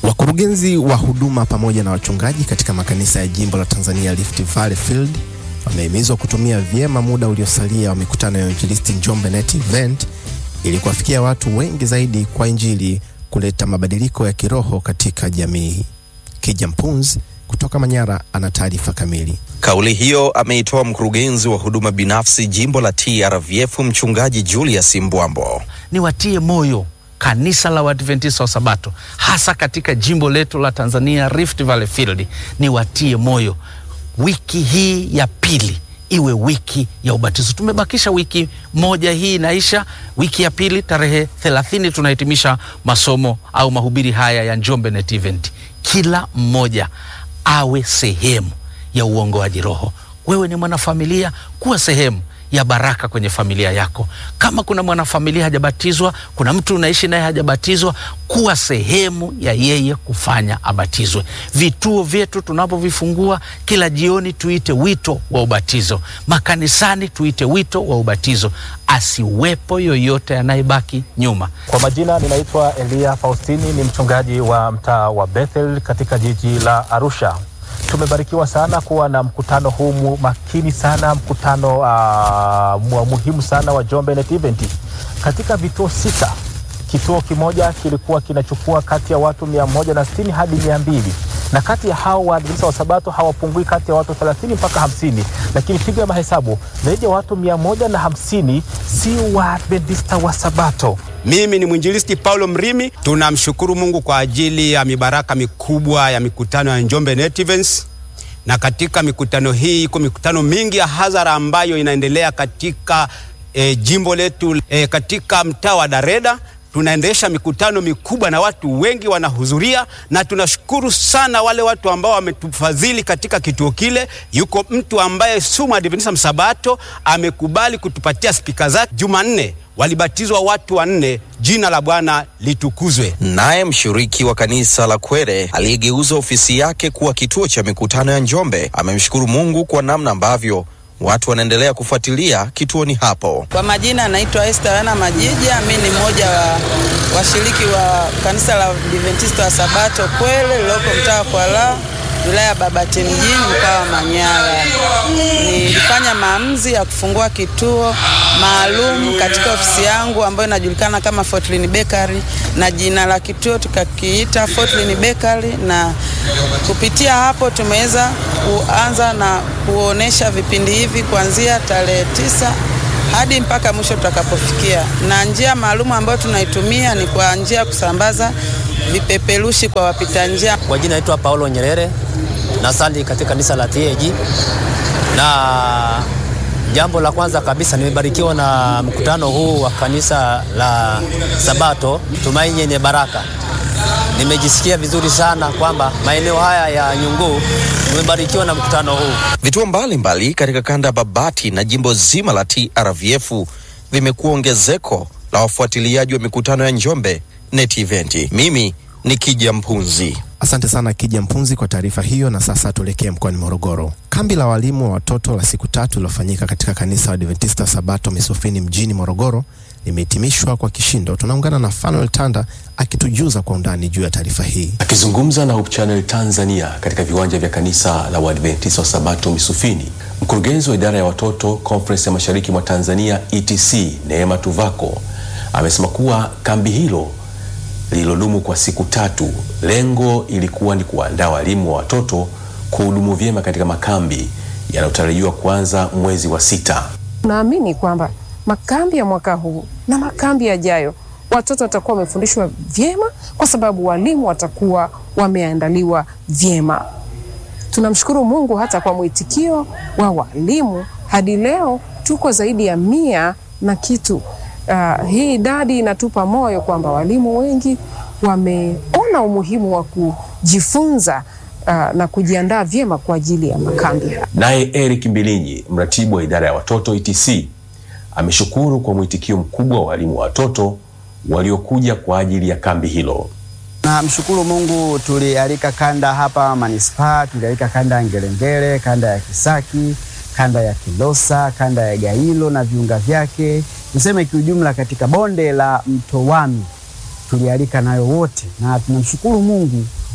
Wakurugenzi wa huduma pamoja na wachungaji katika makanisa ya jimbo la Tanzania Rift Valley Field wamehimizwa kutumia vyema muda uliosalia wa mikutano ya Injilisti Njombe Net Event ili kuwafikia watu wengi zaidi kwa Injili, kuleta mabadiliko ya kiroho katika jamii. Kija Mpunzi kutoka Manyara ana taarifa kamili. Kauli hiyo ameitoa mkurugenzi wa huduma binafsi jimbo la TRVF mchungaji Julius Mbwambo. Niwatie moyo kanisa la Waadventista wa Sabato hasa katika jimbo letu la Tanzania Rift Valley Field, niwatie moyo, wiki hii ya pili iwe wiki ya ubatizo. Tumebakisha wiki moja, hii inaisha. Wiki ya pili tarehe thelathini tunahitimisha masomo au mahubiri haya ya Njombe Net Event. Kila mmoja awe sehemu ya uongoaji roho. Wewe ni mwanafamilia, kuwa sehemu ya baraka kwenye familia yako. Kama kuna mwanafamilia hajabatizwa, kuna mtu unaishi naye hajabatizwa, kuwa sehemu ya yeye kufanya abatizwe. Vituo vyetu tunapovifungua kila jioni, tuite wito wa ubatizo. Makanisani tuite wito wa ubatizo, asiwepo yoyote anayebaki nyuma. Kwa majina ninaitwa Elia Faustini, ni mchungaji wa mtaa wa Bethel katika jiji la Arusha. Tumebarikiwa sana kuwa na mkutano huu makini sana, mkutano uh, muhimu sana wa Njombe Net Event katika vituo sita. Kituo kimoja kilikuwa kinachukua kati ya watu mia moja na sitini hadi mia mbili na kati ya hao Waadventista wa Sabato hawapungui kati ya watu 30 mpaka hamsini, lakini piga mahesabu, zaidi ya watu mia moja na hamsini si Waadventista wa Sabato. Mimi ni mwinjilisti Paulo Mrimi. Tunamshukuru Mungu kwa ajili ya mibaraka mikubwa ya mikutano ya Njombe Net Events, na katika mikutano hii iko mikutano mingi ya hadhara ambayo inaendelea katika e, jimbo letu e, katika mtaa wa Dareda tunaendesha mikutano mikubwa na watu wengi wanahudhuria, na tunashukuru sana wale watu ambao wametufadhili katika kituo kile. Yuko mtu ambaye si Mwadventista Msabato amekubali kutupatia spika zake. Jumanne walibatizwa watu wanne. Jina la Bwana litukuzwe. Naye mshiriki wa kanisa la Kwere aliyegeuza ofisi yake kuwa kituo cha mikutano ya Njombe amemshukuru Mungu kwa namna ambavyo watu wanaendelea kufuatilia kituoni hapo. Kwa majina anaitwa Esther Yana Majija. Mi ni mmoja wa washiriki wa kanisa la Adventista wa Sabato Kwele lililoko mtaa wa Kwala wilaya ya Babati mjini mkoa wa Manyara. Nilifanya maamuzi ya kufungua kituo maalum katika ofisi yangu ambayo inajulikana kama Fortlin Bakery na jina la kituo tukakiita Fortlin Bakery, na kupitia hapo tumeweza kuanza na kuonesha vipindi hivi kuanzia tarehe tisa hadi mpaka mwisho tutakapofikia, na njia maalum ambayo tunaitumia ni kwa njia ya kusambaza vipeperushi kwa wapita njia. Kwa jina naitwa Paulo Nyerere na sali katika kanisa la TAG, na jambo la kwanza kabisa nimebarikiwa na mkutano huu wa kanisa la Sabato Tumaini Yenye Baraka. Nimejisikia vizuri sana kwamba maeneo haya ya Nyunguu nimebarikiwa na mkutano huu. Vituo mbalimbali katika kanda ya Babati na jimbo zima la TRVF vimekuwa ongezeko la wafuatiliaji wa mikutano ya Njombe Net Event. Mimi ni Kija Mpunzi. Asante sana Kija Mpunzi kwa taarifa hiyo. Na sasa tuelekee mkoani Morogoro. Kambi la walimu wa watoto la siku tatu lilofanyika katika kanisa la Adventista Sabato Misufini mjini Morogoro limehitimishwa kwa kishindo. Tunaungana na Fanuel Tanda akitujuza kwa undani juu ya taarifa hii. Akizungumza na Hope Channel Tanzania katika viwanja vya kanisa la Waadventista wa Sabato Misufini, mkurugenzi wa idara ya watoto Conference ya Mashariki mwa Tanzania ETC Neema Tuvako amesema kuwa kambi hilo lililodumu kwa siku tatu, lengo ilikuwa ni kuwaandaa walimu wa watoto kuhudumu vyema katika makambi yanayotarajiwa kuanza mwezi wa sita. Naamini kwamba makambi ya mwaka huu na makambi yajayo watoto watakuwa wamefundishwa vyema, kwa sababu walimu watakuwa wameandaliwa vyema. Tunamshukuru Mungu hata kwa mwitikio wa walimu, hadi leo tuko zaidi ya mia na kitu. Uh, hii idadi inatupa moyo kwamba walimu wengi wameona umuhimu wa kujifunza uh, na kujiandaa vyema kwa ajili ya makambi. Naye Eric Mbilinyi, mratibu wa idara ya watoto ETC, ameshukuru kwa mwitikio mkubwa wa walimu wa watoto waliokuja kwa ajili ya kambi hilo. Namshukuru Mungu, tulialika kanda hapa manispaa, tulialika kanda ya Ngerengere, kanda ya Kisaki, kanda ya Kilosa, kanda ya Gailo na viunga vyake, niseme kiujumla, katika bonde la mto Wami tulialika nayo wote, na tunamshukuru Mungu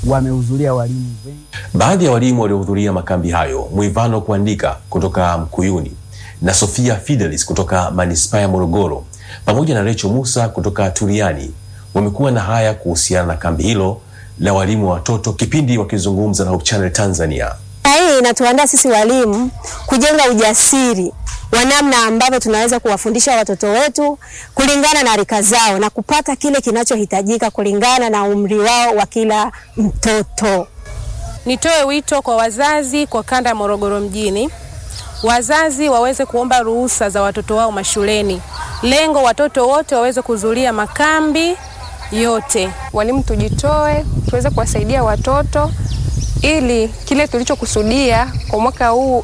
wamehudhuria walimu wengi. Baadhi ya walimu waliohudhuria makambi hayo, Mwivano Kuandika kutoka Mkuyuni na Sofia Fidelis kutoka manispaa ya Morogoro pamoja na Recho Musa kutoka Turiani wamekuwa na haya kuhusiana na kambi hilo la walimu wa watoto, kipindi wakizungumza na Hope Channel Tanzania. Na hii inatuandaa sisi walimu kujenga ujasiri wa namna ambavyo tunaweza kuwafundisha watoto wetu kulingana na rika zao na kupata kile kinachohitajika kulingana na umri wao wa kila mtoto. Nitoe wito kwa wazazi kwa kanda ya Morogoro mjini, wazazi waweze kuomba ruhusa za watoto wao mashuleni, lengo watoto wote waweze kuhudhuria makambi yote. Walimu tujitoe, tuweze kuwasaidia watoto ili kile tulichokusudia kwa mwaka huu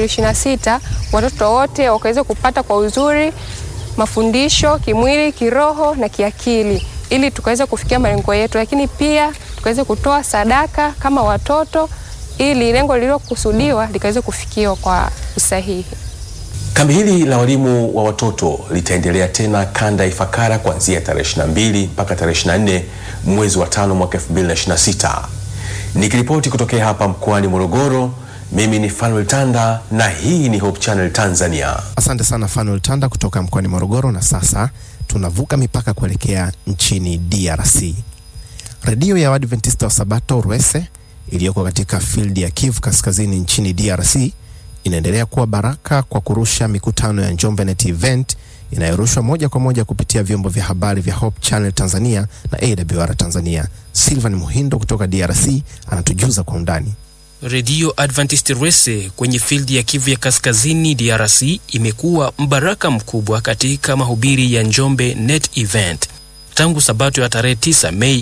2026 watoto wote wakaweze kupata kwa uzuri mafundisho kimwili, kiroho na kiakili, ili tukaweze kufikia malengo yetu, lakini pia tukaweze kutoa sadaka kama watoto, ili lengo lililokusudiwa likaweze kufikiwa kwa usahihi. Kambi hili la walimu wa watoto litaendelea tena kanda ya Ifakara kuanzia tarehe 22 mpaka tarehe 24 mwezi wa tano mwaka 2026. Nikiripoti kutokea hapa mkoani Morogoro, mimi ni Fanuel Tanda na hii ni Hope Channel Tanzania. Asante sana Fanuel Tanda kutoka mkoani Morogoro. Na sasa tunavuka mipaka kuelekea nchini DRC. Redio ya Waadventista wa Sabato Rwese iliyoko katika field ya Kivu Kaskazini nchini DRC inaendelea kuwa baraka kwa kurusha mikutano ya Njombe Net Event inayorushwa moja kwa moja kupitia vyombo vya habari vya Hope Channel Tanzania na AWR Tanzania. Silvan Muhindo kutoka DRC anatujuza kwa undani. Redio Adventist Rwese kwenye fildi ya Kivu ya Kaskazini DRC imekuwa mbaraka mkubwa katika mahubiri ya Njombe Net Event tangu Sabato ya tarehe 9 Mei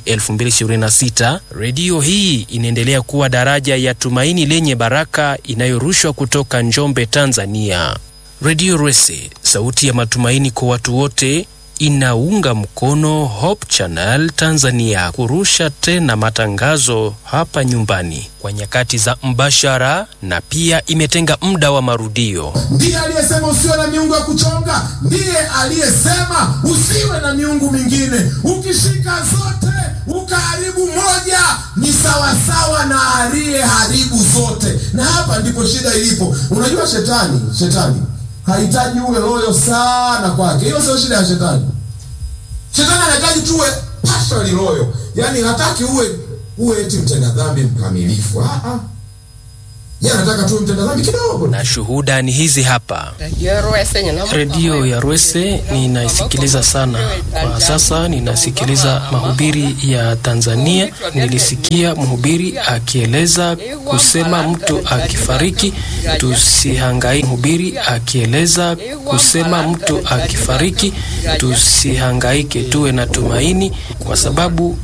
2026. Redio hii inaendelea kuwa daraja ya tumaini lenye baraka inayorushwa kutoka Njombe, Tanzania. Redio Rwese, sauti ya matumaini kwa watu wote, inaunga mkono Hope Channel Tanzania kurusha tena matangazo hapa nyumbani kwa nyakati za mbashara na pia imetenga muda wa marudio. Ndiye aliyesema usiwe na miungu ya kuchonga, ndiye aliyesema usiwe na miungu mingine. Ukishika zote ukaharibu moja, ni sawasawa na aliyeharibu zote. Na hapa ndipo shida ilipo. Unajua, shetani shetani hahitaji uwe loyo sana kwake. Hiyo sio shida ya shetani. Shetani anahitaji tuwe partially loyo, yaani hataki uwe uwe eti mtenda dhambi mkamilifu. Ah, ah. Yeye anataka tuwe mtenda dhambi kidogo. Na shuhuda ni hizi hapa. Redio ya Rwese ninaisikiliza sana kwa sasa. Ninasikiliza mahubiri ya Tanzania. Nilisikia mhubiri akieleza kusema mtu akifariki tusihangaike. Mhubiri akieleza kusema mtu akifariki tusihangaike, tuwe na tumaini kwa sababu